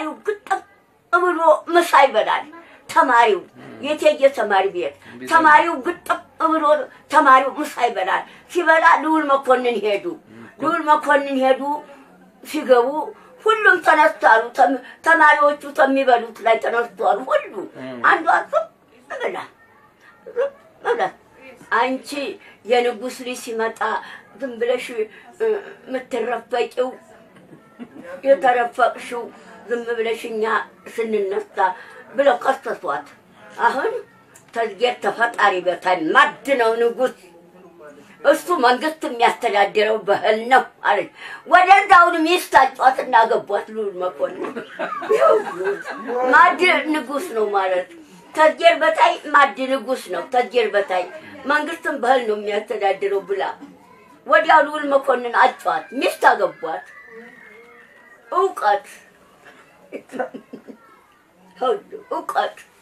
ተማሪው ግጥም ብሎ ምሳ ይበላል። ተማሪው የቴየ ተማሪ ቤት ተማሪው ግጥም ብሎ ተማሪው ምሳ ይበላል። ሲበላ ልዑል መኮንን ሄዱ። ልዑል መኮንን ሄዱ። ሲገቡ ሁሉም ተነስቷሉ። ተም- ተማሪዎቹ ከሚበሉት ላይ ተነስቷሉ። ሁሉ አንዷ ዝም ብላ ዝም ብላ አንቺ የንጉሥ ልጅ ሲመጣ ዝም ብለሽ እ፣ የምትረፈቂው የተረፈቅሽው ዝም ብለሽ እኛ ስንነሳ ብለው ከሰሷት። አሁን ተዝጌር ተፈጣሪ በታይ ማድ ነው ንጉሥ እሱ መንግስት የሚያስተዳድረው በህል ነው አለች። ወደዛውን ሚስት አጫት እናገቧት ልዑል መኮንን ማድ ንጉሥ ነው ማለት ተዝጌር በታይ ማድ ንጉሥ ነው። ተዝጌር በታይ መንግስትን በህል ነው የሚያስተዳድረው ብላ ወዲያው ልዑል መኮንን አጫት ሚስት አገቧት። እውቀት ሁሉ እውቀት